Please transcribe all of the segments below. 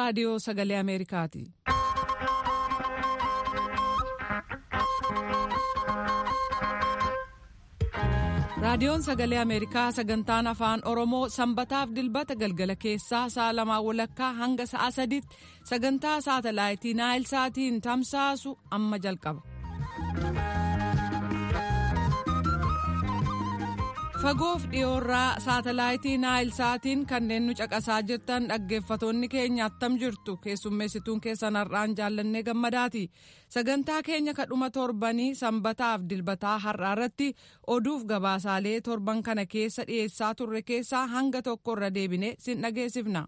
raadiyoo sagalee ameerikaati. raadiyoon sagalee ameerikaa sagantaan afaan oromoo sanbataaf dilbata galgala keessaa sa'a lamaa walakkaa hanga sa'a sadiitti sagantaa saatalaayitii naayil saatiin tamsaasu amma jalqaba. fagoof dhiyoorraa saatalaayitii naayil saatiin kanneen nu caqasaa jirtan dhaggeeffatoonni keenya attam jirtu keessummeessituun keessan har'aan jaallannee gammadaati sagantaa keenya kadhuma torbanii sanbataaf dilbataa har'aa irratti oduuf gabaasaalee torban kana keessa dhiyeessaa turre keessaa hanga tokko irra deebine sin dhageessifna.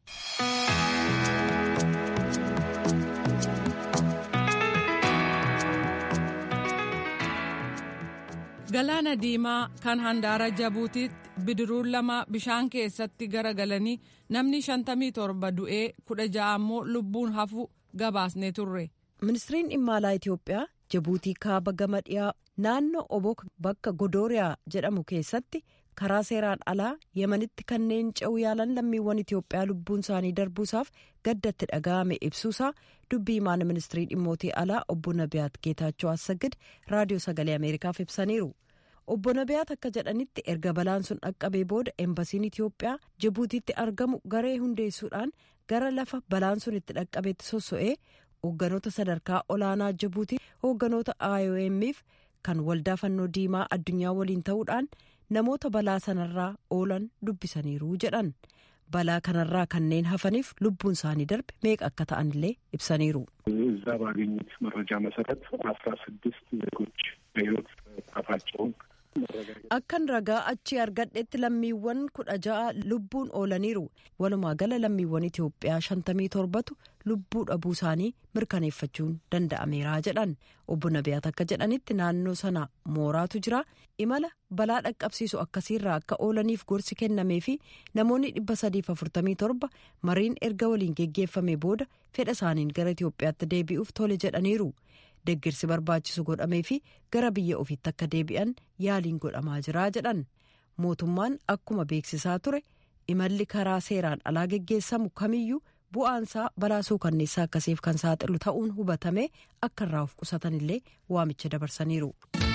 galaana diimaa kan handaara jabuutiitti bidiruun lama bishaan keessatti garagalanii namni 57 du'ee 16 ammoo lubbuun hafu gabaasnee turre. ministiriin dhimma alaa itiyoophiyaa jabuutii kaaba gama dhiyaa naannoo obok bakka godooriyaa jedhamu keessatti karaa seeraan alaa yemanitti kanneen ce'uu yaalan lammiiwwan itiyoophiyaa lubbuun isaanii darbuusaaf gaddatti dhaga'ame ibsuusaa dubbii himaan ministirii dhimmootii alaa obbo nabiyaat geetaachoo assagid raadiyoo sagalee ameerikaaf ibsaniiru. obbo nabiyaat akka jedhanitti erga balaan sun dhaqqabee booda embasiin itiyoophiyaa jibuutiitti argamu garee hundeessuudhaan gara lafa balaan sun itti dhaqqabeetti sosso'ee hoogganoota sadarkaa olaanaa jibuutii hoogganoota iomf kan waldaa fannoo diimaa addunyaa waliin ta'uudhaan namoota balaa sanarraa oolan dubbisaniiru jedhan balaa kanarraa kanneen hafaniif lubbuun isaanii darbe meeqa akka ta'anillee ibsaniiru. እዛ ባገኙት መረጃ መሰረት አስራ ስድስት ዜጎች በሕይወት ጠፋቸውን akkan ragaa achii argadhetti lammiiwwan kudha ja'a lubbuun oolaniiru walumaa gala lammiiwwan itiyoophiyaa shantamii torbatu lubbuu dhabuu isaanii mirkaneeffachuun danda'ameera jedhan obbo nabiyaat akka jedhanitti naannoo sana mooraatu jira imala balaa dhaqqabsiisu akkasiirraa akka oolaniif gorsi kennamee fi namoonni dhibba sadiif afurtamii torba mariin erga waliin geggeeffame booda fedha isaaniin gara itiyoophiyaatti deebi'uuf tole jedhaniiru. deggirsi barbaachisu godhamee fi gara biyya ofiitti akka deebi'an yaaliin godhamaa jira jedhan mootummaan akkuma beeksisaa ture imalli karaa seeraan alaa geggeessamu kamiyyuu bu'aansaa balaa suukanneessaa akkasiif kan saaxilu ta'uun hubatame akka irraa of qusatanillee waamicha dabarsaniiru.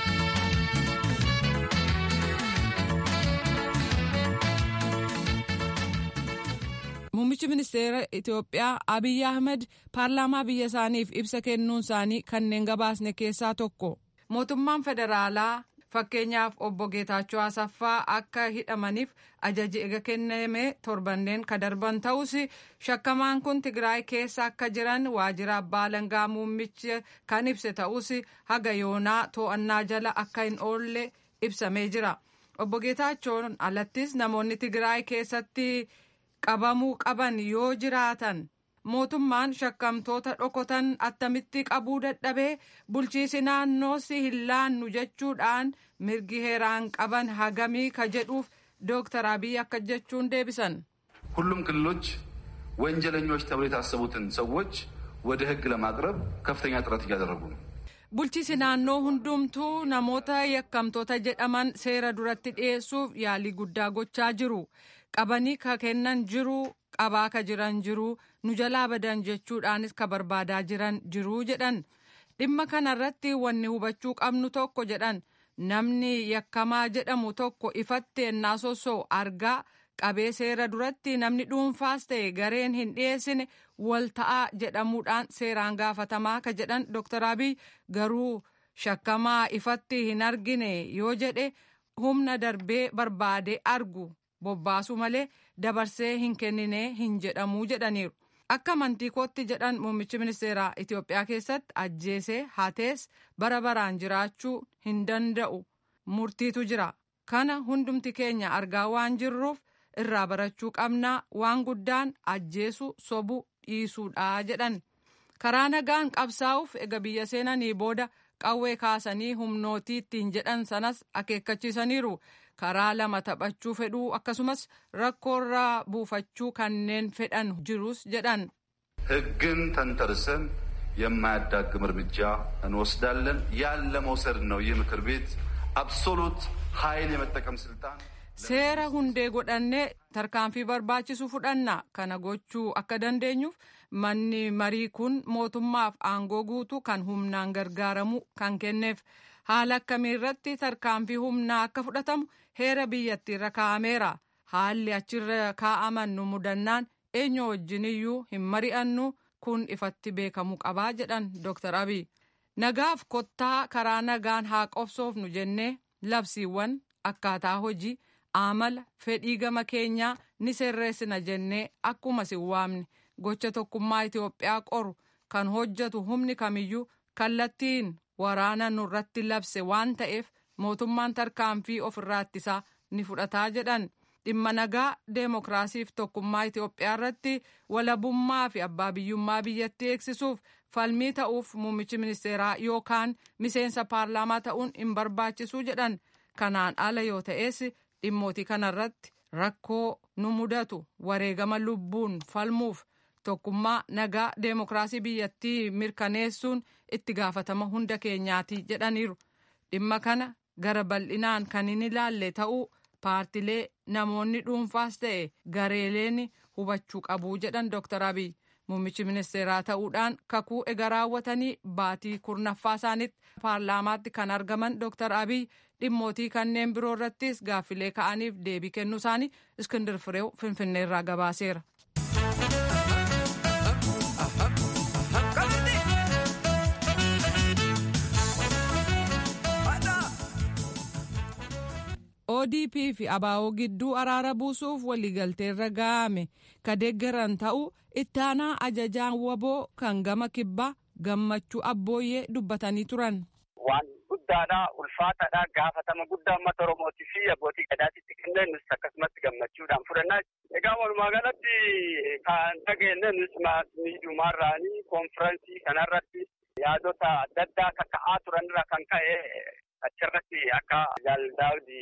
Muummichi ministeera Itoophiyaa Abiy Ahmed paarlaamaa biyya isaaniif ibsa kennuun isaanii kanneen gabaasne keessaa tokko. Mootummaan federaalaa fakkeenyaaf obbo Geetaachoo Asaffaa akka hidhamaniif ajaji ega kenname torbanneen ka darban ta'us shakkamaan kun Tigraay keessa akka jiran waajjira abbaa alangaa muummichi kan ibse ta'us haga yoonaa to'annaa jala akka hin oolle ibsamee jira. Obbo Geetaachoon alattis namoonni Tigraay keessatti. qabamuu qaban yoo jiraatan mootummaan shakkamtoota dhokotan attamitti qabuu dadhabee bulchiisi naannoo si hin laannu jechuudhaan mirgi heeraan qaban hagamii ka jedhuuf dooktar abiy akka jechuun deebisan. ሁሉም ክልሎች ወንጀለኞች ተብሎ የታሰቡትን ሰዎች ወደ ሕግ ለማቅረብ ከፍተኛ ጥረት እያደረጉ ነው። bulchiisi naannoo hundumtuu namoota yakkamtoota jedhaman seera duratti dhiyeessuuf yaalii guddaa gochaa jiru. qabanii ka kennan jiru qabaa ka jiran jiru nu jalaa badan jechuudhaanis ka barbaadaa jiran jiru jedhan dhimma kanarratti wanni hubachuu qabnu tokko jedhan namni yakkamaa jedhamu tokko ifatti ennaa sosoo argaa qabee seera duratti namni dhuunfaas ta'e gareen hin dhiyeessine wal ta'aa jedhamuudhaan seeraan gaafatamaa ka jedhan dooktar abiy garuu shakkamaa ifatti hin argine yoo jedhe humna darbee barbaade argu. bobbaasuu malee dabarsee hin kennine hin jedhamuu jedhaniiru akka amantii kootti jedhan muummichi ministeeraa itiyoophiyaa keessatti ajjeesee hatees bara baraan jiraachuu hin danda'u murtiitu jira kana hundumti keenya argaa waan jirruuf irraa barachuu qabnaa waan guddaan ajjeesuu sobuu dhiisuudha jedhan karaa nagaan qabsaa'uuf ega biyya seenanii booda qawwee kaasanii humnootii ittiin jedhan sanas akeekkachiisaniiru. karaa lama taphachuu fedhuu akkasumas rakkoorraa buufachuu kanneen fedhan jirus jedhan. ሕግን ተንተርሰን የማያዳግም እርምጃ እንወስዳለን። ያን ለመውሰድ ነው ይህ ምክር ቤት አብሶሉት ኃይል የመጠቀም ስልጣን seera hundee godhannee tarkaanfii barbaachisu fudhanna kana gochuu akka dandeenyuuf manni marii kun mootummaaf aangoo guutuu kan humnaan gargaaramu kan kenneef haala akkamii irratti tarkaanfii humnaa akka fudhatamu heera biyyattiirra kaa'ameera haalli achirra kaa'aman nu mudannaan eenyu wajjiniyyuu hin mari'annu kun ifatti beekamuu qabaa jedhan Dr. Abiy. Nagaaf kottaa karaa nagaan haa qobsoofnu jennee labsiiwwan akkaataa hojii amala fedhii gama keenyaa ni sirreessina jennee akkuma si waamne gocha tokkummaa Itoophiyaa qoru kan hojjetu humni kamiyyuu kallattiin waraana nurratti labse waan ta'eef mootummaan tarkaanfii ofirraa ittisaa ni fudhataa jedhan. dhimma nagaa deemokiraasiif tokkummaa Itoophiyaa irratti walabummaa fi abbaa biyyummaa biyyattii eegsisuuf falmii ta'uuf muummichi ministeeraa yookaan miseensa paarlaamaa ta'uun hin barbaachisu jedhan kanaan ala yoo ta'es dhimmootii kanarratti rakkoo nu mudatu wareegama lubbuun falmuuf tokkummaa nagaa deemokiraasii biyyattii mirkaneessuun itti gaafatama hunda keenyaati jedhaniiru dhimma kana gara bal'inaan kan hin ilaalle ta'uu. paartilee namoonni dhuunfaas ta'e gareeleen hubachuu qabu jedhan Dr. Abiy muummichi ministeeraa ta'uudhaan kakuu ega raawwatanii baatii kurnaffaa isaaniitti paarlaamaatti kan argaman Dr. Abiy dhimmootii kanneen biroo irrattis gaaffilee ka'aniif deebii kennuu isaanii Iskindir Fireew Finfinneerraa gabaaseera. ODP fi ABO gidduu araara buusuuf waliigalteerra ga'ame ka deeggaran ta'uu itti aanaa ajajaan waboo kan gama kibbaa gammachuu abbooyyee dubbatanii turan. Waan guddaadha ulfaataadha gaafatama guddaa uummata Oromootii fi abbootii gadaatitti kenneen nus akkasumatti gammachuudhaan fudhannaa. Egaa walumaa galatti kan dhageenye nus miidiyaarraanii konfiraansii kanarratti yaadota adda addaa kaka'aa turanirra kan ka'e achirratti akka jaaldaawdi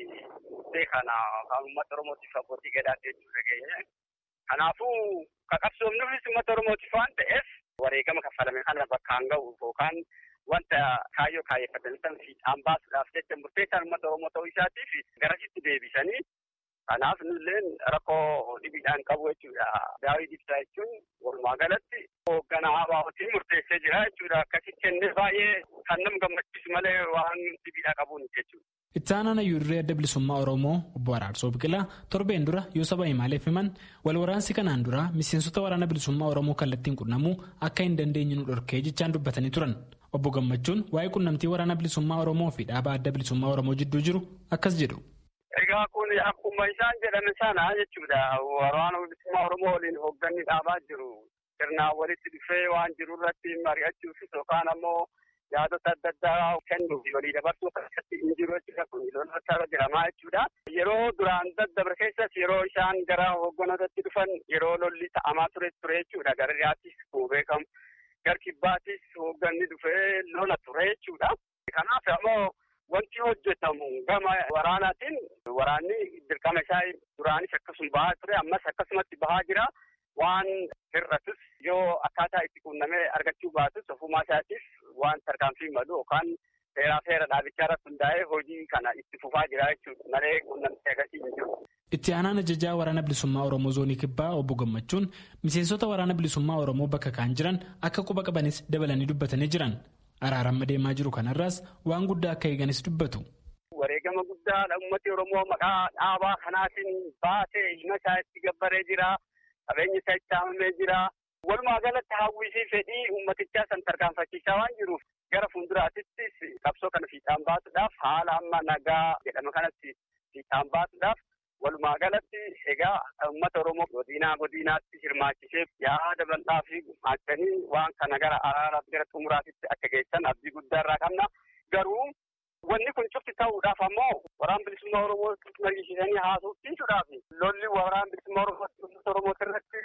kana kan uummata oromootiif abbootii gadaatti jechuudha geenye. Kanaafuu qabsoomnuufis uummata oromootiif waan ta'eef wareegama kaffalame kana bakkaan ga'u yookaan wanta kaayyoo kaayyeffatan san fiixaan baasuudhaaf jecha murteessaan uummata oromoo ta'uu isaatiif garasitti deebisanii kanaaf nulleen rakkoo dhibiidhaan qabu jechuudha. Daawii ibsaa jechuun walumaa galatti hoogganaa abaa'otiin murteessee jira jechuudha. Akkasitti kennee baay'ee kan nama gammachiisu malee waan dhibiidhaa qabuun jechuudha. Itti aanaan hayyuurree adda bilisummaa Oromoo obbo Araarsoo Biqilaa torbeen dura yoo saba himaaleef himan wal waraansi kanaan dura miseensota waraana bilisummaa Oromoo kallattiin qunnamuu akka hin dandeenye nu dhorkee jechaan dubbatanii turan. Obbo Gammachuun waa'ee qunnamtii waraana bilisummaa Oromoo fi dhaaba adda bilisummaa Oromoo jidduu jiru akkas jedhu. Egaa kun akkuma isaan jedhame sana jechuudha. Waraana bilisummaa Oromoo waliin hoogganni dhaabaa jiru. Sirnaan walitti dhufee waan jiru irratti mari'achuufis yookaan ammoo yaadota adda addaa kennuuf walii dabarsuu keessatti hin jiru jechuudha. Kun lola jiramaa jechuudha. Yeroo duraan daddabre keessas yeroo isaan gara hoogganootatti dhufan yeroo lolli ta'amaa ture ture jechuudha. Gara dhiyaattis kuu beekamu. Gar kibbaattis hoogganni dhufee lola ture jechuudha. Kanaaf ammoo wanti hojjetamu gama waraanaatiin waraanni dirqama isaa duraanis akkasuma bahaa ture ammas akkasumatti bahaa jira. Waan hir'atus yoo akkaataa itti quunnamee argachuu baatus ofumaa isaatiif waan tarkaanfii malu yookaan seeraa seera dhaabichaa irratti hundaa'ee hojii kana itti fufaa jira jechuudha malee quunnamtee agarsiis hin jiru. Itti aanaan ajajaa waraana bilisummaa Oromoo zoonii kibbaa obbo Gammachuun miseensota waraana bilisummaa Oromoo bakka kaan jiran akka quba qabanis dabalanii dubbatanii jiran. Araaramma deemaa jiru kanarraas waan guddaa akka eeganis dubbatu. Wareegama guddaadha uummati Oromoo maqaa dhaabaa kanaatiin baasee ilma isaa itti gabbaree jira. Qabeenyi isaa itti haamamee jira. Walumaa galatti hawwisii fedhii uummatichaa san tarkaanfachiisaa waan jiruuf gara fuulduraattis qabsoo kana fiixaan baasuudhaaf haala amma nagaa jedhama kanatti fiixaan baasuudhaaf walumaa galatti egaa uummata Oromoo godinaa godinaatti hirmaachisee yaada bal'aa fi gumaachanii waan kana gara araaraatti gara xumuraatitti akka geessan abdii guddaa irraa qabna. Garuu wanni kun cufti ta'uudhaaf ammoo waraan bilisummaa Oromoo mariisiisanii haasofsiisuudhaaf lolli waraan bilisummaa Oromoo Oromoo irratti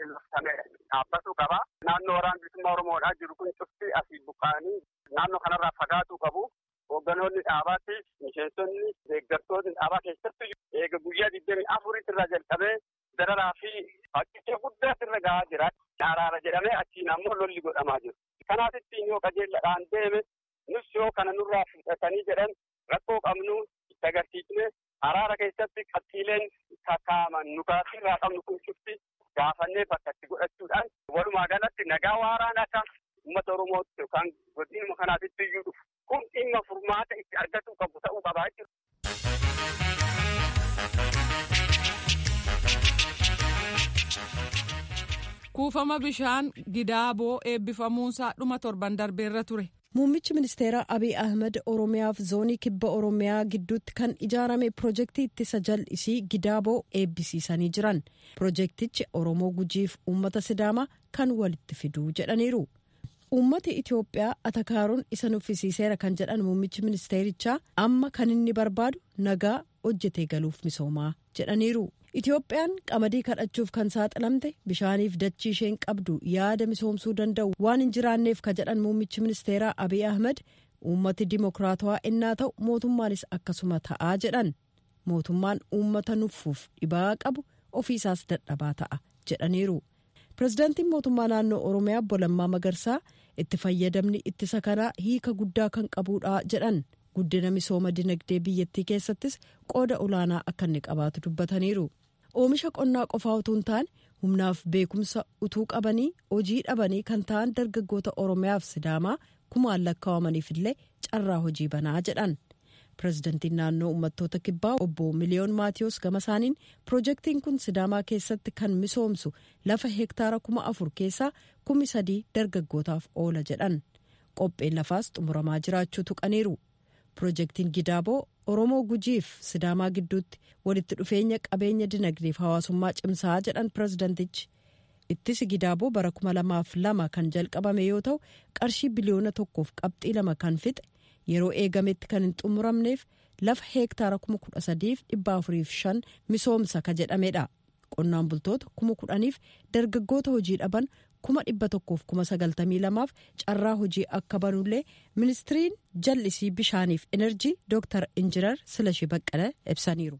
dhaabbatuu qaba. Naannoo waraan bilisummaa Oromoodhaa jiru kun cufti asii buqqa'anii naannoo kanarraa fagaatuu qabu. Hoogganoonni dhaabaattis miseensonni deeggartoonni dhaabaa keessatti eega guyyaa digdamii afuritti irraa jalqabee dararaa fi fakkicha guddaatti irra gahaa jira. Araara jedhamee achiin ammoo lolli godhamaa jiru. Kanaaf ittiin yoo qajeelladhaan deeme nus yoo kana nurraa fudhatanii jedhan rakkoo qabnu itti agarsiisne Araara keessatti qabxiileen kakkaaman nukaasii irraa qabnu kun cufti gaafannee bakka itti godhachuudhaan walumaa galatti nagaa waaraan akka uummata Oromootti yookaan godinuma kanaatitti iyyuu dhufu kun dhimma furmaata itti argachuu qabu ta'uu qabaa jechuudha. kuufama bishaan gidaaboo eebbifamuunsaa dhuma torban darbeerra ture. Muummichi ministeeraa Abiy Ahmed Oromiyaaf zoonii kibba Oromiyaa gidduutti kan ijaarame pirojektii ittisa jal'isii gidaaboo eebbisiisanii jiran. Pirojektichi Oromoo gujiif uummata Sidaamaa kan walitti fiduu jedhaniiru. Uummati Itoophiyaa atakaaruun isa nuffisiiseera kan jedhan muummichi ministeerichaa amma kan inni barbaadu nagaa hojjetee galuuf misoomaa jedhaniiru. Itoophiyaan qamadii kadhachuuf kan saaxilamte bishaaniif dachii isheen qabdu yaada misoomsuu danda'u waan hin jiraanneef ka jedhan muummichi ministeeraa Abiy Ahmed uummati dimokiraatawaa innaa ta'u mootummaanis akkasuma ta'aa jedhan mootummaan uummata nuffuuf dhibaa qabu ofiisaas dadhabaa ta'a jedhaniiru. Pireezidaantiin mootummaa naannoo Oromiyaa Obbo Lammaa Magarsaa itti fayyadamni ittisa kanaa hiika guddaa kan qabudha jedhan. guddina misooma dinagdee biyyattii keessattis qooda olaanaa akka inni qabaatu dubbataniiru oomisha qonnaa qofaa utuu hin taane humnaaf beekumsa utuu qabanii hojii dhabanii kan ta'an dargaggoota oromiyaaf sidaamaa kumaan lakkaawamaniif illee carraa hojii banaa jedhan pireezidantiin naannoo uummattoota kibbaa obbo miliyoon maatiyoos gama isaaniin pirojektiin kun sidaamaa keessatti kan misoomsu lafa heektaara kuma afur keessaa kumi sadii dargaggootaaf oola jedhan qopheen lafaas xumuramaa jiraachuu tuqaniiru. pirojektiin gidaaboo oromoo gujiif sidaamaa gidduutti walitti dhufeenya qabeenya dinagdeef hawaasummaa cimsaa jedhan pireezidantichi ittisi gidaaboo bara kuma lamaaf lama kan jalqabame yoo ta'u qarshii biliyoona tokkoof qabxii lama kan fixe yeroo eegametti kan hin xumuramneef lafa heektaara kuma kudha sadiif dhibba afuriif shan misoomsa ka jedhamedha qonnaan bultoota kuma kudhaniif dargaggoota hojii dhaban kuma dhibba tokkoof kuma sagaltamii lamaaf carraa hojii akka banullee ministiriin jallisii bishaaniif enerjii dooktar injinar silashii baqqala ibsaniiru.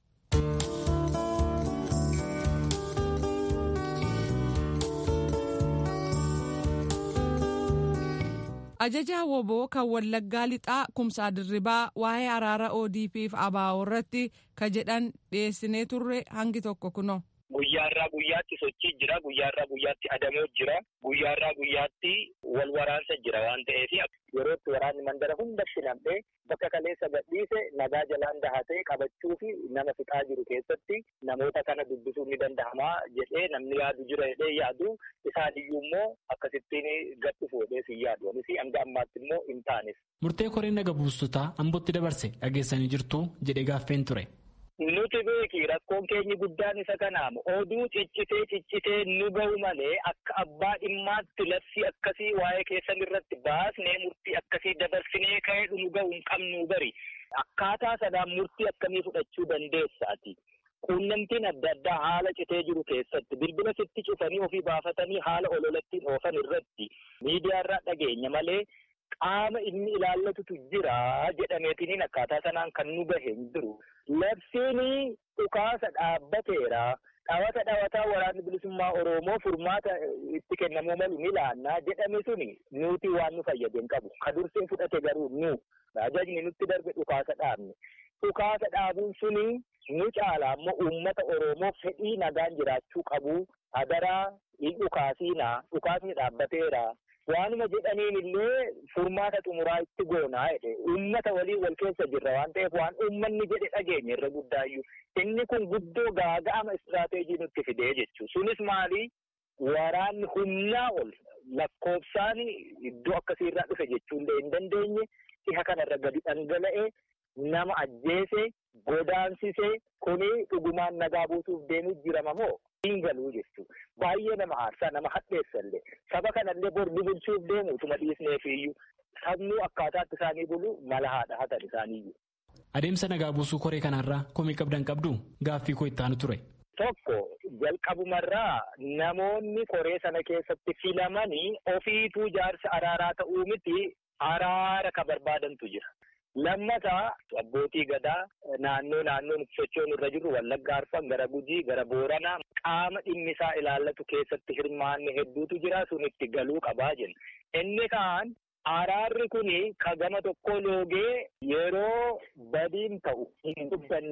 ajajaa woboo kan wallaggaa lixaa kumsaa dirribaa waa'ee araara odpf abaa'oo irratti ka jedhan dhiyeessinee turre hangi tokko kuno. Guyyaarraa guyyaatti sochii jira. Guyyaarraa guyyaatti adamoo jira. Guyyaarraa guyyaatti wal waraansa jira waan ta'eef yerootti waraanni mandara hundatti nam'ee bakka kaleessa gadhiise nagaa jalaan dahatee qabachuu fi nama fixaa jiru keessatti namoota kana dubbisuun ni danda'ama jedhee namni yaadu jira jedhee yaadu isaan iyyuu immoo akkasittiin gadhu fuudhee si yaadu. Anis hanga ammaatti immoo hin taanes. Murtee koreen naga buustotaa ambootti dabarse dhageessanii jirtu jedhee gaaffeen ture. Nuti beeki rakkoon keenyi guddaan isa kanaamu oduu ciccitee ciccitee nu ga'u malee akka abbaa dhimmaatti labsii akkasii waa'ee keessan irratti baasnee murtii akkasii dabarsinee ka'ee nu ga'u hin qabnu bari akkaataa sanaan murtii akkamii fudhachuu dandeessaati. Quunnamtiin adda addaa haala citee jiru keessatti bilbila sitti cufanii ofii baafatanii haala ololattiin oofan irratti miidiyaarraa dhageenya malee qaama inni ilaallatutu jira jedhameetiniin akkaataa sanaan kan nu gahe hin jiru. Labsiin dhukaasa dhaabbateera. Dhawata dhawataa waraanni bilisummaa Oromoo furmaata itti kennamuu malu ni laannaa jedhame suni nuti waan nu fayyade hin qabu. Ka dursee fudhate garuu nu ajajni nutti darbe dhukaasa dhaabne. Dhukaasa dhaabuun suni nu caala ammoo uummata Oromoo fedhii nagaan jiraachuu qabu. Hadaraa hin dhukaasiinaa dhukaasni dhaabbateera. Waanuma jedhaniin illee furmaata xumuraa itti goonaa jedhe uummata waliin wal keessa jirra waan ta'eef waan uummanni jedhe dhageenya irra guddaayyuu inni kun guddoo gaaga'ama istiraateejii nutti fidee jechuudha. Sunis maali waraanni humnaa ol lakkoofsaan iddoo akkasiirraa dhufe jechuullee hin dandeenye dhiha kanarra gadi dhangala'ee nama ajjeese godaansise kuni dhugumaan nagaa buusuuf deemuu jirama moo hin galuu jechuudha. Baay'ee nama aarsaa nama hadheessallee saba kanallee bor bulchuuf deemu utuma dhiisneefiyyuu sabnuu akkaataatti isaanii bulu mala haadha hatan isaaniiyyuu. Adeemsa nagaa buusuu koree kanarraa komii qabdan qabdu gaaffii koo itti aanu ture. Tokko jalqabumarraa namoonni koree sana keessatti filamanii ofiituu jaarsa araaraa ta'uu miti araara ka barbaadantu jira. Lammataa abbootii gadaa naannoo naannoon sochoon irra jiru wallagga arfan gara gujii gara booranaa qaama dhimmisaa ilaallatu keessatti hirmaanne hedduutu jira sun itti galuu qabaa jenna. Inni kaan araarri kuni ka gama tokko loogee yeroo badiin ta'u hin dubbanne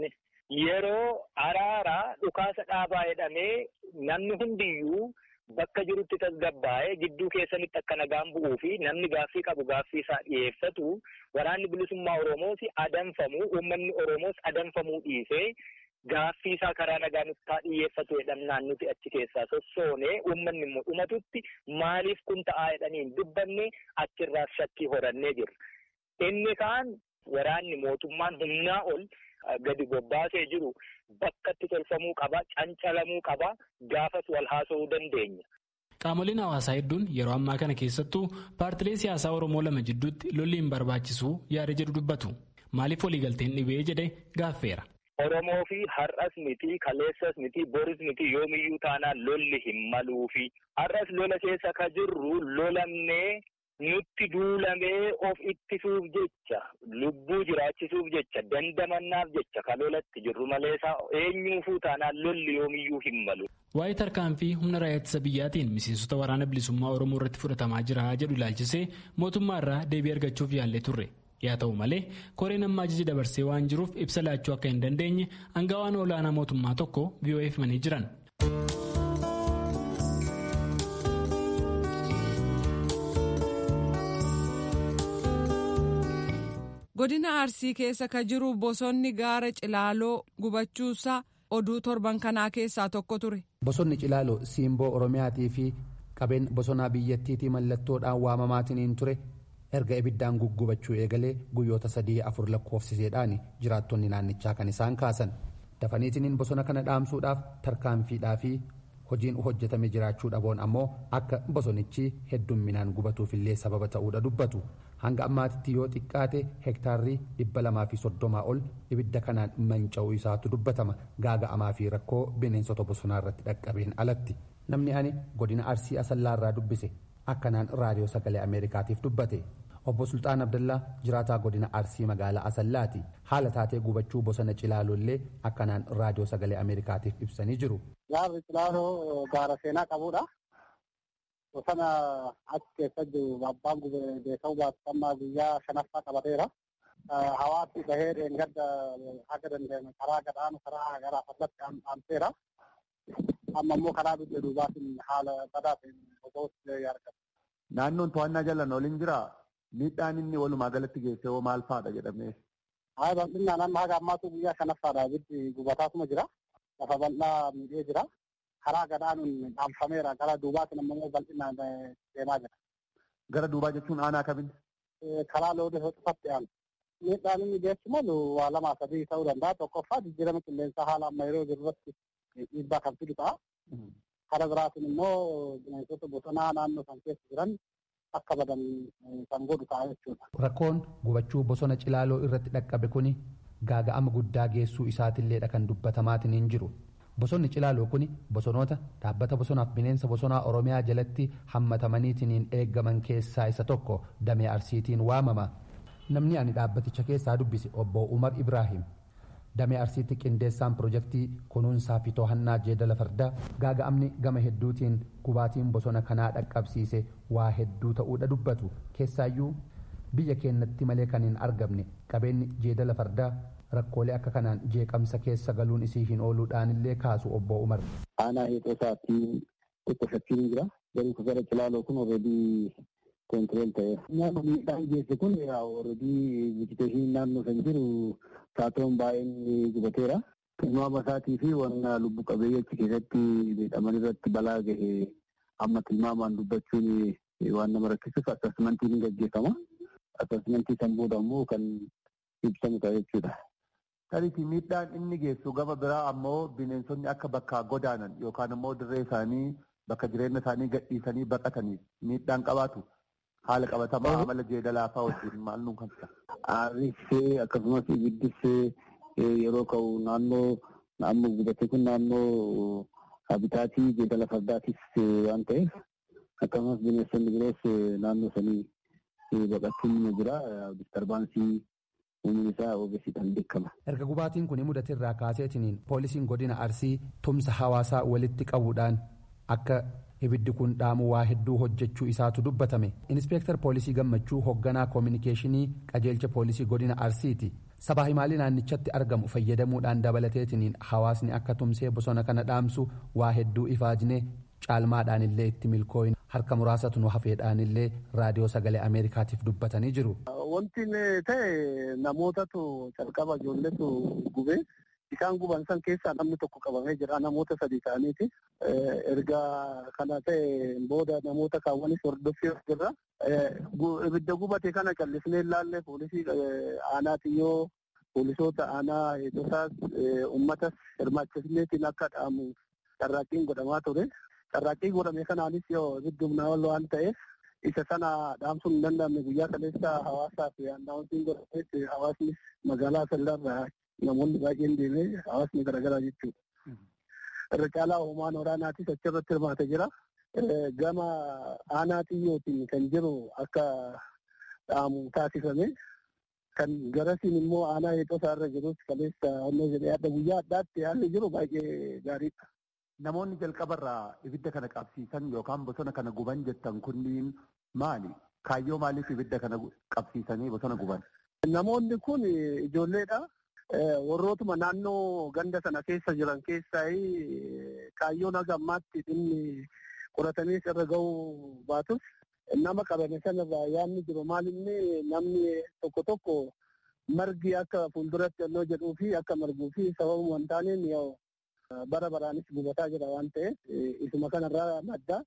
yeroo araaraa dhukaasa dhaabaa jedhamee namni hundiyyuu bakka jirutti tasgabbaa'ee gidduu keessanitti akka nagaan bu'uu fi namni gaaffii qabu gaaffii isaa dhiyeeffatu waraanni bilisummaa Oromoos adamfamuu uummanni Oromoos adamfamuu dhiisee gaaffii isaa karaa nagaa nutti haa dhiyeeffatu jedhamnaan nuti achi keessaa sossoonee uummanni immoo dhumatutti maaliif kun ta'aa jedhanii hin dubbanne achirraas shakkii horannee jirra. Inni kaan waraanni mootummaan humnaa ol gadi bobbaasee jiru bakka itti tolfamuu qaba, cancalamuu qaba, gaafas wal haasa'uu dandeenya. Qaamoleen hawaasaa hedduun yeroo ammaa kana keessattuu paartilee siyaasaa Oromoo lama jidduutti lolli hin barbaachisu yaada jedhu dubbatu. Maaliif waliigalteen dhibee jedhe gaaffeera. Oromoo fi har'as miti kaleessas miti boris miti yoomiyyuu taanaan lolli hin maluufi har'as lola keessa ka jirru lolamnee nutti duulamee of ittisuuf jecha lubbuu jiraachisuuf jecha dandamannaaf jecha ka lolatti jirru maleesaa eenyuufuu taanaan lolli yoomiyyuu hin malu. Waa'ee tarkaanfii humna raayyaa ittisa biyyaatiin miseensota waraana bilisummaa Oromoo irratti fudhatamaa jira jedhu ilaalchisee mootummaa irraa deebii argachuuf yaallee turre. yaa ta'u malee koreen amma ajaja dabarsee waan jiruuf ibsa laachuu akka hin dandeenye aangawaan olaanaa mootummaa tokko VOA'f himanii jiran. godina arsii keessa ka jiru bosonni gaara cilaaloo gubachuusaa oduu torban kanaa keessaa tokko ture. bosonni cilaaloo siimboo oromiyaatii fi qabeen bosonaa biyyattiitii mallattoodhaan waamamaatiin ture. erga ibiddaan guggubachuu eegalee guyyoota sadii afur lakkoofsiseedhaan jiraattonni naannichaa kan isaan kaasan dafaniitiniin bosona kana dhaamsuudhaaf tarkaanfiidhaa fi hojiin hojjetame jiraachuu dhaboon ammoo akka bosonichi heddumminaan gubatuufillee sababa ta'uudha dubbatu hanga ammaatitti yoo xiqqaate hektaarrii dhibba lamaa fi soddomaa ol ibidda kanaan manca'uu isaatu dubbatama gaaga'amaa fi rakkoo bineensota bosonaa irratti dhaqqabeen alatti namni ani godina arsii asallaarraa dubbise akkanaan raadiyoo sagalee ameerikaatiif dubbate obbo sultaan abdallaa jiraataa godina arsii magaalaa asallaati haala taatee gubachuu bosona cilaalollee akkanaan raadiyoo sagalee ameerikaatiif ibsanii jiru. gaarri cilaaloo gaara seenaa qabudha. bosona achi keessa jiru abbaan beekamu baasifamaa guyyaa shanaffaa qabateera. hawaasni bahee dheengadda haga danda'ame karaa gadhaanu karaa garaa fallatti aanseera. amma immoo karaa biyya duubaatiin haala badaa ta'een bosootti argama. Naannoon to'annaa jalaan waliin jira miidhaan inni walumaa galatti geesse hoo maal fa'aadha jedhamee. Haa bal'inaan amma haga ammaatu guyyaa shanaffaadha ibiddi gubataatuma jira. Lafa bal'aa miidhee jira. Karaa gadhaanuun dhaamfameera. Gara duubaatiin ammoo bal'inaan deemaa jira. Gara duubaa jechuun aanaa kamiin? Karaa loodee hoxifatti aanu. Miidhaan inni geessu malu waa lamaa sadii ta'uu danda'a. Tokkoffaa jijjiirama qilleensaa haala amma yeroo jiru irratti dhiibbaa kan fidu ta'a. Karaa biraatiin immoo bineensota bosonaa naannoo san keessa jiran akka badan kan godhu ta'a jechuudha. Rakkoon gubachuu bosona cilaaloo irratti dhaqqabe kuni gaaga'ama guddaa geessuu isaatiilleedha kan dubbatamaatiin hin jiru. Bosonni cilaaloo kuni bosonoota dhaabbata bosonaaf bineensa bosonaa Oromiyaa jalatti hammatamaniitiin eeggaman keessaa isa tokko damee arsiitiin waamama. Namni ani dhaabbaticha keessaa dubbise obbo Umar Ibrahim damee arsiitti qindeessaan pirojektii kunuunsaa fi to'annaa jeedala fardaa gaaga'amni gama hedduutiin gubaatiin bosona kanaa dhaqqabsiise waa hedduu ta'uudha dubbatu keessaayyuu biyya keenyatti malee kan hin argamne qabeenyi jeedala fardaa rakkoolee akka kanaan jeeqamsa keessa galuun isii hin ooluudhaanillee kaasu obbo Umar. Aanaa heexoosaatti tokko shakkiin jira. Garuu gara cilaaloo kun alreedii koontirool ta'eera. Nyaanni miidhaan geesse kun alreedii vijiteeshinii naannoo kan jiru saatoon baay'een gubateera. Tilmaama isaatii fi wanna lubbu qabeeyyii achi keessatti miidhaman irratti balaa gahe amma tilmaamaan dubbachuun waan nama rakkisuuf asasmentiin ni gaggeeffama. Asasmentii san booda immoo kan ibsamu ta'a jechuudha. Tariifi miidhaan inni geessu gama biraa ammoo bineensonni akka bakkaa godaanan yookaan ammoo dirree isaanii bakka jireenya isaanii gadhiisanii baqataniif miidhaan qabaatu haala qabatamaa amala jeedalaa fa'aa wajjin maal nuun kan ta'a. Aarrissee akkasumas ibiddis yeroo ka'u naannoo naannoo gubate kun naannoo habitaatii jeedala fardaatis waan ta'eef akkasumas bineensonni biroos naannoo sanii baqachuun ni jira diistarbaansii uumni isaa ogeessiidhaan beekama. Erga gubaatiin kun mudatirraa kaaseetiniin poolisiin godina Arsii tumsa hawaasaa walitti qabuudhaan akka ibiddi kun dhaamu waa hedduu hojjechuu isaatu dubbatame. Inspeektar poolisii gammachuu hoogganaa koominikeeshinii qajeelcha poolisii godina Arsiiti. sabaa himaalii naannichatti argamu fayyadamuudhaan dabalateetiniin hawaasni akka tumsee bosona kana dhaamsu waa hedduu ifaajnee caalmaadhaan illee itti milkooyin harka muraasatu nu hafeedhaan illee raadiyoo sagalee ameerikaatiif dubbatanii jiru. Wanti ta'e namootatu calqaba ijoolletu gubee isaan guban san keessaa namni tokko qabamee jira namoota sadii ta'aniiti. Erga kana ta'e booda namoota kaawwanis hordoffii jirra. Ibidda gubate kana callisnee ilaalle poolisii aanaatiyyoo poolisoota aanaa eegdotaas uummatas hirmaachisneetiin akka dhaamu carraaqqiin godhamaa ture. Carraaqqii godhame kanaanis yoo ibiddi humnaa ol waan ta'eef isa sana dhaamsuun hin danda'amne guyyaa kaleessa hawaasaa fi annaawwantiin godhametti hawaasni magaalaa sallarraa namoonni baay'een deemee hawaasni garaagaraa jechuudha. Irra caalaa hoomaan waraanaatis achirratti hirmaate jira. Gama aanaatiyyootiin kan jiru akka dhaamu taasifame. Kan garasiin immoo aanaa eexosaa irra jirus kaleessa onnee jedhee adda guyyaa addaatti haalli jiru baay'ee gaariidha. Namoonni jalqabarraa ibidda kana qabsiisan yookaan bosona kana guban jettan kunniin maali? Kaayyoo maaliif ibidda kana qabsiisanii bosona guban? Namoonni kun ijoolleedha. Warrootuma naannoo ganda sana keessa jiran keessaa kaayyoon haga ammaatti dhimmi qoratamee irra ga'uu baatus nama qabame sanarraa yaadni jiru maalinni namni tokko tokko margi akka fuulduratti onnoo jedhuu fi akka marguu fi sababuma hin taaneen bara baraanis gubataa jira waan ta'eef isuma kanarraa madda.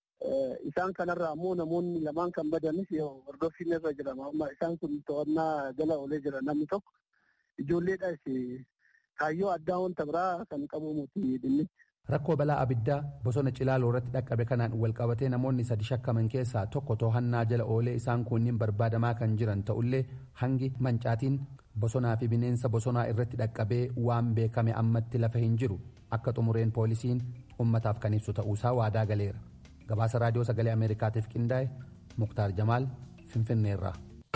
Isaan kanarraa ammoo namoonni lamaan kan badanis hordoffiin irra jira. Isaan kun to'annaa jala oolee jira namni tokko. Ijoolleedhaas kaayyoo addaa wanta biraa kan qabu muti dhimmi. Rakkoo balaa abiddaa bosona Cilaaloo irratti dhaqqabe kanaan walqabatee namoonni sadi shakkaman keessaa tokko to'annaa jala oolee isaan kunniin barbaadamaa kan jiran ta'ullee hangi mancaatiin bosonaa fi bineensa bosonaa irratti dhaqqabee waan beekame ammatti lafa hin jiru akka xumureen poolisiin ummataaf kan ibsu ta'uusaa waadaa galeera. Gabaasa raadiyoo sagalee Ameerikaatiif qindaa'e Muktaar Jamaal Finfinneerraa.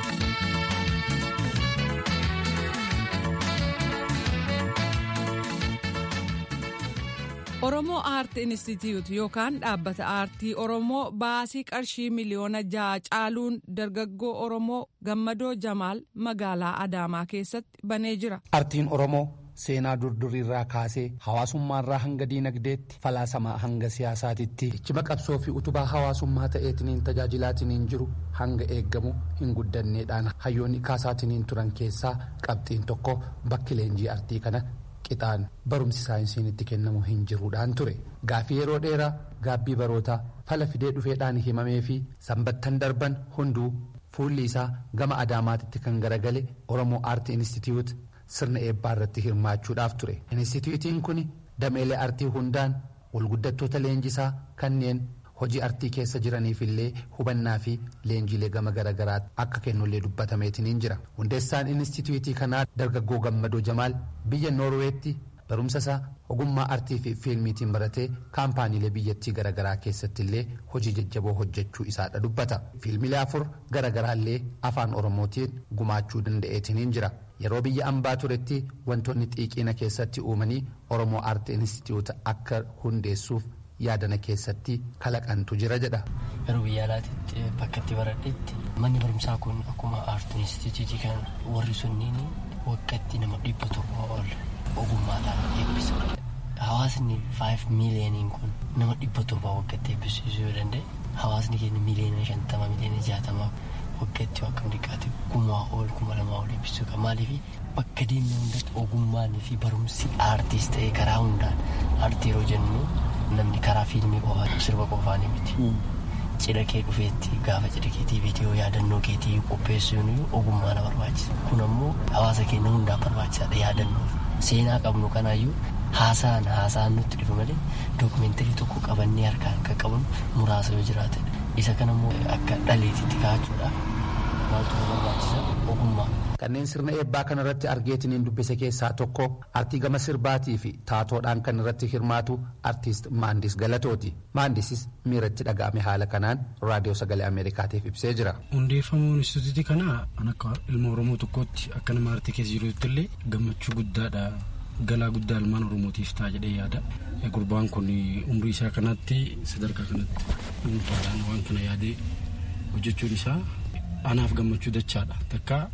Oromoo Aart Inistituut yookaan dhaabbata aartii Oromoo baasii qarshii miliyoona ja'a caaluun dargaggoo Oromoo Gammadoo Jamaal magaalaa Adaamaa keessatti banee jira. Aartiin Oromoo seenaa durduriirraa kaasee hawaasummaarraa hanga diinagdeetti falaasamaa hanga siyaasaatitti cima qabsoo fi utubaa hawaasummaa ta'eetiniin tajaajilaatiniin jiru hanga eeggamu hin guddanneedhaan hayyoonni kaasaatiniin turan keessaa qabxiin tokko bakki leenjii aartii kana. qixaan barumsi saayinsiin itti kennamu hin jiruudhaan ture gaaffii yeroo dheeraa gaabbii barootaa fala fidee dhufeedhaan himamee fi sanbattan darban hunduu fuulli isaa gama adaamaatitti kan garagale oromoo aartii inistituut sirna eebbaa irratti hirmaachuudhaaf ture inistituutiin kun dameelee aartii hundaan walguddattoota leenjisaa kanneen hojii artii keessa jiraniif illee hubannaa fi leenjiilee gama garaagaraa akka kennullee dubbatameetiniin jira hundeessaan inistituutii kanaa dargaggoo gammadoo jamaal biyya noorweetti barumsa isaa ogummaa artii fi fiilmiitiin baratee kaampaaniilee biyyattii garaagaraa keessatti illee hojii jajjaboo hojjechuu isaadha dubbata fiilmiilee afur garaagaraallee afaan oromootiin gumaachuu danda'eetiniin jira yeroo biyya ambaa turetti wantoonni xiiqiina keessatti uumanii oromoo aartii inistituuta akka hundeessuuf yaadana keessatti kalaqantu jira jedha. Yeroo biyya alaatti bakka itti baradhetti manni barumsaa kun akkuma aartii inistituutii kan warri sunniin waggaatti nama dhibba tokko ol ogummaadhaan eebbisa. Hawaasni 5 miiliyooniin kun nama dhibba torba waggaatti eebbisiisuu yoo danda'e hawaasni keenya miiliyoona shantama miiliyoona jaatama waggaatti yoo akkam dhiqaate kumaa ol kuma lamaa ol eebbisuu qaba maaliif bakka deemne hundatti ogummaan fi barumsi aartiis ta'ee karaa hundaan aartii yeroo jennu namni karaa fiilmii qofaa sirba qofaanii miti. Cidha kee dhufeetti gaafa cidha keetii viidiyoo yaadannoo keetii qopheessuun ogummaa na barbaachisa. Kun ammoo hawaasa keenya hundaaf barbaachisaadha yaadannoof. Seenaa qabnu kanaayyuu haasaan haasaan nutti dhufu malee dookumeentarii tokko qabannee harkaan akka qabnu muraasa yoo jiraate isa kanammoo akka dhaleetitti kaa'achuudhaaf maaltu nu barbaachisa ogummaa. Kanneen sirna eebbaa kana irratti argeetiniin dubbise keessaa tokko artii gama sirbaatii fi taatoodhaan kan irratti hirmaatu artiist Maandis Galatooti. Maandisis miiratti dhaga'ame haala kanaan raadiyoo sagalee Ameerikaatiif ibsee jira. Hundeeffamuun instituutii kanaa kan akka ilma Oromoo tokkootti akka nama aartii keessa jirutti illee gammachuu guddaadha. Galaa guddaa ilmaan Oromootiif ta'a jedhee yaada. Gurbaan kun umrii isaa kanatti sadarkaa kanatti dhuunfaadhaan waan kana yaadee hojjechuun isaa anaaf gammachuu dachaadha. Takka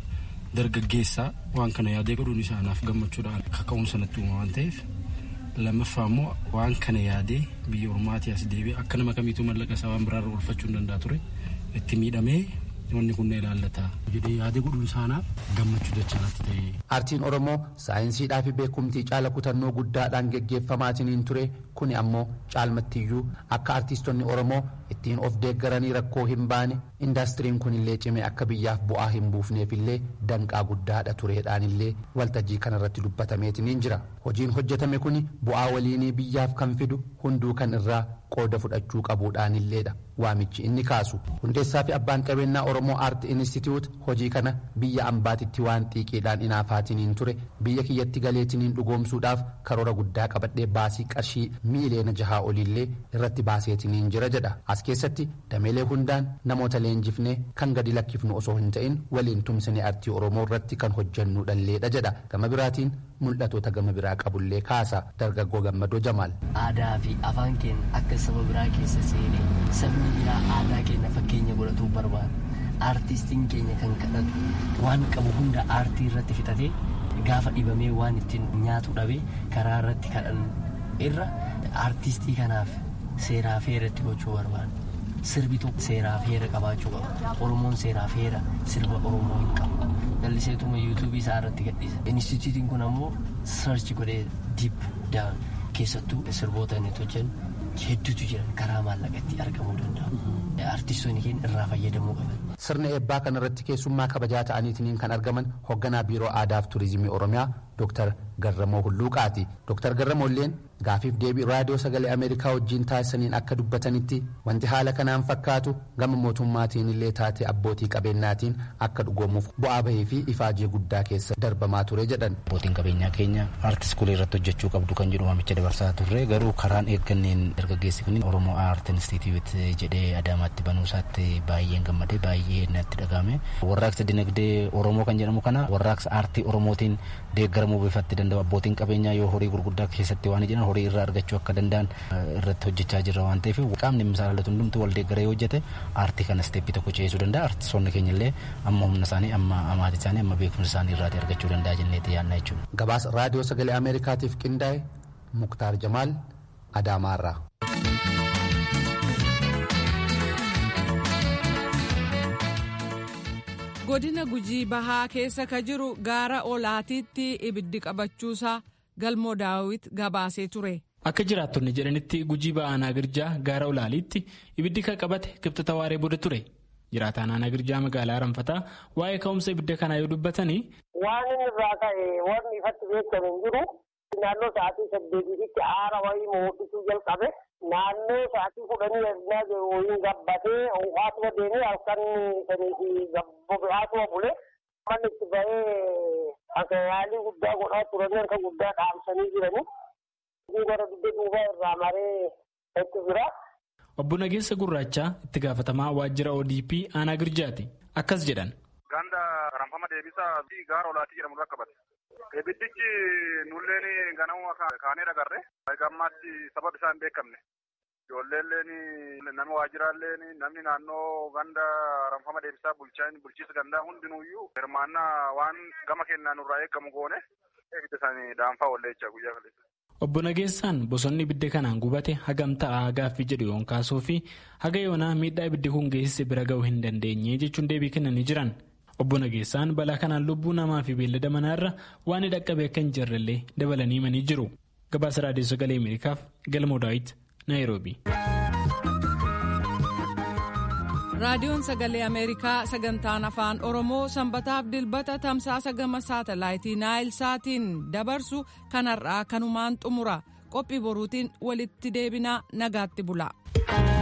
dargaggeessaa waan kana yaadee godhuun isaanaaf gammachuudhaan kaka'umsa natti uuma waan ta'eef lammaffaa immoo waan kana yaadee biyya ormaatii as deebi'ee akka nama kamiituu mallaqa isaa waan biraarra oolfachuu hin danda'a ture itti miidhamee wanni kun ilaallata jedhee yaadee godhuun isaanaaf gammachuu dachaatti ta'e. Aartiin Oromoo saayinsiidhaa fi beekumtii caala kutannoo guddaadhaan geggeeffamaatiin ture kuni ammoo caalmattiyyuu akka aartistonni Oromoo ittiin of deeggaranii rakkoo hin baane indaastiriin kunillee cimee akka biyyaaf bu'aa hin buufneefillee danqaa guddaadha tureedhaanillee waltajjii kanarratti dubbatameetiin jira. Hojiin hojjetame kuni bu'aa waliinii biyyaaf kan fidu hunduu kan irraa qooda fudhachuu qabuudhaanilleedha waamichi inni kaasu hundeessaa fi abbaan qabeenyaa oromoo aart institute hojii kana biyya ambaatitti waan xiiqiidhaan inaafaatiin ture biyya kiyyatti galeetiin dhugoomsuudhaaf karoora guddaa qabadhee baasii qarshii miiliyoona jahaa oliillee irratti baaseetiin jira jedha as keessatti dameelee hundaan namoota leenjifnee kan gadi lakkifnu osoo hin ta'in waliin tumsine aartii oromoo irratti kan hojjannu dhalleedha jedha gama biraatiin mul'atoota gama biraa qabullee kaasa dargaggoo gammadoo jamaal. aadaa fi afaan keenya akka saba biraa keessa seenee sabni biraa aadaa keenya fakkeenya godhatuu barbaada aartistiin keenya kan kadhatu waan qabu hunda aartii irratti fixatee gaafa dhibamee waan ittiin nyaatu dhabee karaa irratti kadhan irra aartistii kanaaf seeraa feeratti gochuu barbaada sirbi tokko seeraaf heera qabaachuu qaba oromoon seeraaf heera sirba oromoo hin qabu jalliseetuma yuutuubii isaa irratti gadhiisa instituutiin kun ammoo sarchi godhee diip daan keessattuu sirboota inni hojjennu hedduutu jiran karaa maallaqatti argamuu danda'u artistoonni keenya irraa fayyadamuu qaban. sirna eebbaa kanarratti keessummaa kabajaa ta'aniitiin kan argaman hoogganaa biiroo aadaaf turizimii oromiyaa dooktar garramoo hulluuqaati dooktar garramoolleen gaafiif deebii raadiyoo sagalee ameerikaa wajjiin taasisaniin akka dubbatanitti wanti haala kanaan fakkaatu gama mootummaatiin illee taate abbootii qabeenyaatiin akka dhugoomuuf bu'aa bahee fi ifaajee guddaa keessa darbamaa ture jedhan. abbootiin qabeenyaa keenya aartis kulee irratti hojjechuu qabdu kan jedhu waamicha dabarsaa turre garuu karaan eegganneen dargaggeessi kun oromoo aart instituut jedhee adaamaatti banuusaatti baay'een gammadee baay'ee natti dhagahame warraaqsa dinagdee oromoo kan jedhamu kana warraaqsa aartii oromootiin deeggaramuu bifatti danda'u abbootiin qabeenyaa yoo horii gurguddaa keessatti waan jiran horii irraa argachuu akka danda'an irratti hojjechaa jirra waan ta'eef qaamni misaalatu hundumtu wal deeggaree hojjete aartii kana isteeppii tokko ceesuu danda'a aartistoonni keenya illee amma humna isaanii amma amaatii isaanii amma beekumsa isaanii irraa argachuu danda'a jenneeti yaadna jechuudha. Gabaasa raadiyoo sagalee Ameerikaatiif qindaa'e Muktaar Jamaal Adaamaarraa. godina gujii bahaa keessa ka jiru gaara olaatiitti ibiddi qabachuusaa galmoo daawit gabaasee ture. Akka jiraattonni jedhanitti gujii ba'aa naagirjaa gaara olaaliitti ibiddi kan qabate kibxata waaree booda ture. Jiraataan naagirjaa magaalaa Ranfataa waa'ee ka'umsa ibidda kanaa yoo dubbatanii. Waan inni irraa ka'e wanni ifatti beekamu hin jiru. Naannoo sa'aatii saddeetiitti aara wayii mootisuu jalqabe. Naannoo sa'aatii kudhanii eegnaa jiru wayiin gabbatee haatuma deemee halkan sanii fi haatuma bule. Manni itti bahee akka yaalii guddaa godhaa turanii harka guddaa dhaamsanii jiranii. Gara dugda duubaa irraa maree itti jira. Obbo Nageessa Gurraachaa itti gaafatamaa waajjira ODP aanaa Girjaati. Akkas jedhan. Ganda ranfama deebisaa fi gaara olaatii jedhamu irra qabate. Ibiddichi nulleen ganama kaanee dhagarre. Gammaatti sababa isaa hin beekamne. Ijoolleen nama waajjiraalleen namni naannoo ganda ranfama deebisaa bulchiisa gandaa hundinuuyyuu hirmaannaa waan gama kennaa nurraa eegamu goone ibidda isaanii daanfaa walleechaa guyyaa kaleessa. Obbo Nageessaan bosonni ibidda kanaan gubate hagam ta'aa gaaffii jedhu yoon kaasuu fi haga yoonaa miidhaa ibiddi kun geessise bira ga'uu hin dandeenye jechuun deebii kennanii jiran. Obbo Nageessaan balaa kanaan lubbuu namaa fi beellada manaarra waan dhaqqabe akka hin jirrellee dabalanii himanii jiru. Gabaasa Raadiyoo Sagalee Ameerikaaf Galmoo Daawit, Naayiroobi. raadiyoon sagalee ameerikaa sagantaan afaan oromoo sanbataaf dilbata tamsaasa gama saatalaayitii naayil saatiin dabarsu kanarraa kanumaan xumura qophii boruutiin walitti deebinaa nagaatti bula.